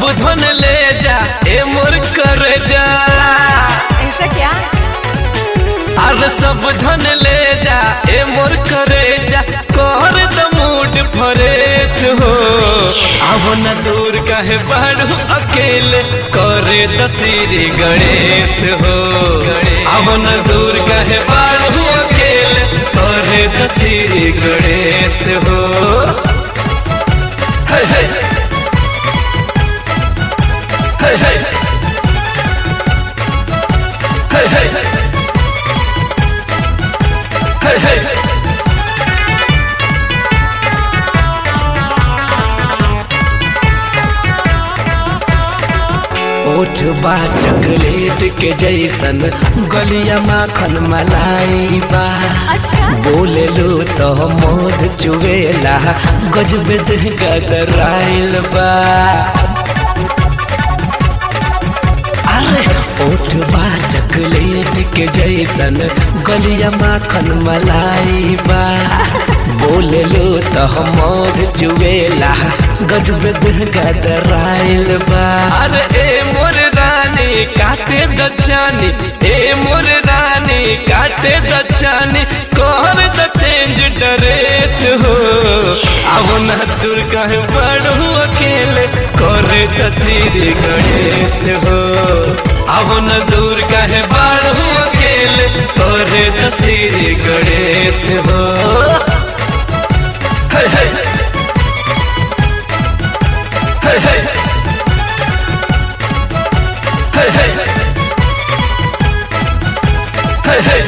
धन ले जा ए मोर कर जा ऐसा क्या अरे सब धन ले जा ए मोर करे जा कर द मूड फरेश हो अब न दूर कहे बढ़ू अकेले करे दसीरी गणेश हो अब न दूर कहे बढ़ू अकेले करे दसीरी गणेश हो हे हे हे हे हे हे हे हे ओठ बा चॉकलेट के जैसन गलिया माखन मलाई बा अच्छा बोले लो तो मोद चुवेला गजब देह गदराइल बा अरे ओठ बा चॉकलेट के जैसन गलिया माखन मलाई बा बोले लो तो मोद चुवेला गजब देह गदराइल बा अरे ए मोर रानी काटे दचानी ए मोर रानी काटे दचानी कोहर द चेंज ड्रेस हो अब न दूर कहे पढ़ू अकेले करे तस्वीर गणेश हो अब न दूर कहे पढ़ू अकेले करे तस्वीर गणेश हो हे हे हे हे हे हे हे हे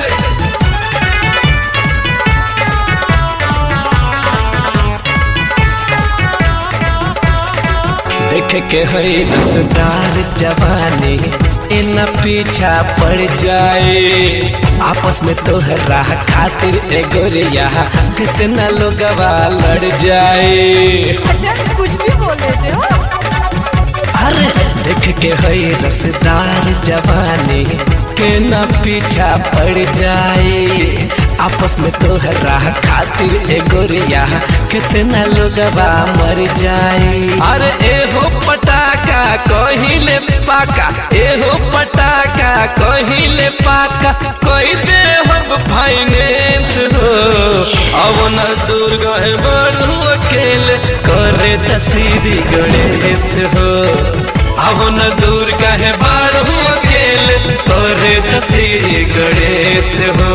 देख के है रसदार जवानी इन पीछा पड़ जाए आपस में तोहरा खातिर ए गोरिया कितना लोग लड़ जाए अच्छा कुछ भी बोल देते हो अरे देख के है रसदार जवानी के न पीछा पड़ जाए आपस में तोहरा खातिर ए गोरिया कितना लोग मर जाए अरे ए हो पटाका कहिले पाका ए हो पटाका कहिले पाका कोई दे हम फाइनेंस हो अब न दूर गए बढ़ू अकेले करे तस्वीर गणेश हो अब न दूर कहे बढ़ू अकेले करे तस्वीर गणेश हो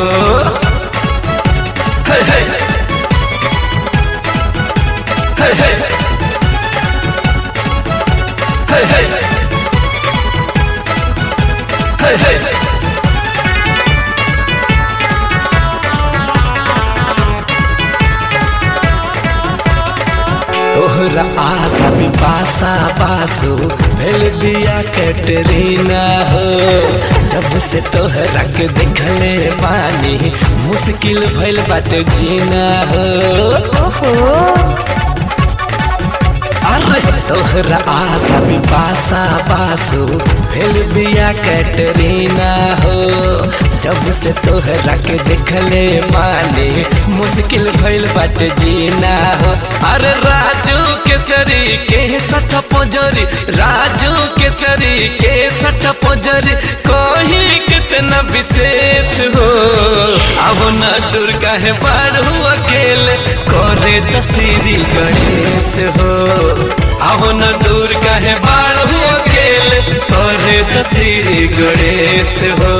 हे हे हे हे हे हे हे हे तोहरा आगा भी बासा बासु भेल बिया कैटरीना हो जब से तोहरा के देखले पानी मुश्किल भइल बाटे जीना हो ओहो अरे तोहरा आगा भी बासा बासु भेल बिया कैटरीना हो जब से तोहरा के देखले माने मुश्किल भइल बाटे जीना हो अरे राजू केसरी के सठ पोजरी राजू केसरी के सठ पोजरी कोही कितना विशेष हो अब न दुर्गा है बढ़ू अकेले करे तस्वीरी गणेश हो अब न दूर कहे बाढ़ू अकेले करे तस्वीरी गणेश हो